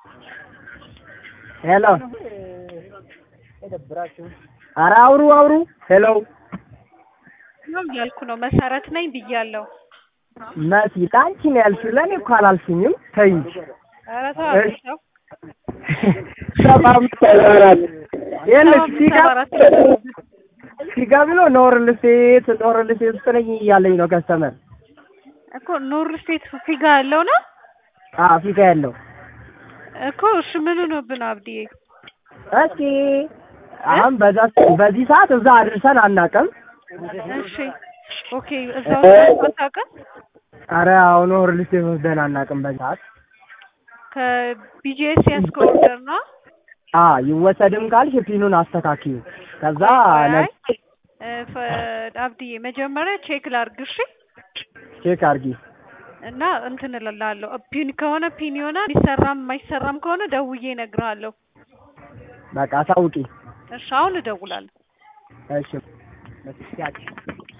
ሄሎ ኧረ አውሩ አውሩ ሄሎ ነው እያልኩ ነው። መሰረት ነኝ ብያለሁ። መሲ ለአንቺ ነው ያልሽው ለእኔ እኮ አላልሽኝም ተይ እንጂ ኧረ ተው እሺ። ሰው ሰባ አምስት ሰባ አራት ይኸውልሽ ሲጋ ሰባ አራት ሲጋ ብሎ ኖር ልሴት ኖር ልሴት ውስጥ ነኝ እያለኝ ነው ከስተመር እኮ ኑር ስቴት ፊጋ ያለው ነው አዎ ፊጋ ያለው እኮ እሺ ምን ሆኖብን አብዲዬ? እስኪ አሁን በዛ በዚህ ሰዓት እዛ አድርሰን አናውቅም እሺ ኦኬ እዛው ውስጥ አታውቅም? ኧረ አሁን ኖር ልሴት ወስደን አናውቅም በዚህ ሰዓት ከቢጂኤስ ያስከው ኦርደር ነው። አ ይወሰድም ካልሽ ፒኑን አስተካክዩ ከዛ አይ ነ- እ፣ ፈ- አብዲዬ መጀመሪያ ቼክ ላድርግ እሺ። ቼክ አድርጊ እና እንትን እልልሃለሁ ፒን ከሆነ ፒን ይሆናል። የሚሰራም የማይሰራም ከሆነ ደውዬ እነግርሃለሁ። በቃ አሳውቂ እሺ አሁን እደውላለሁ። እሺ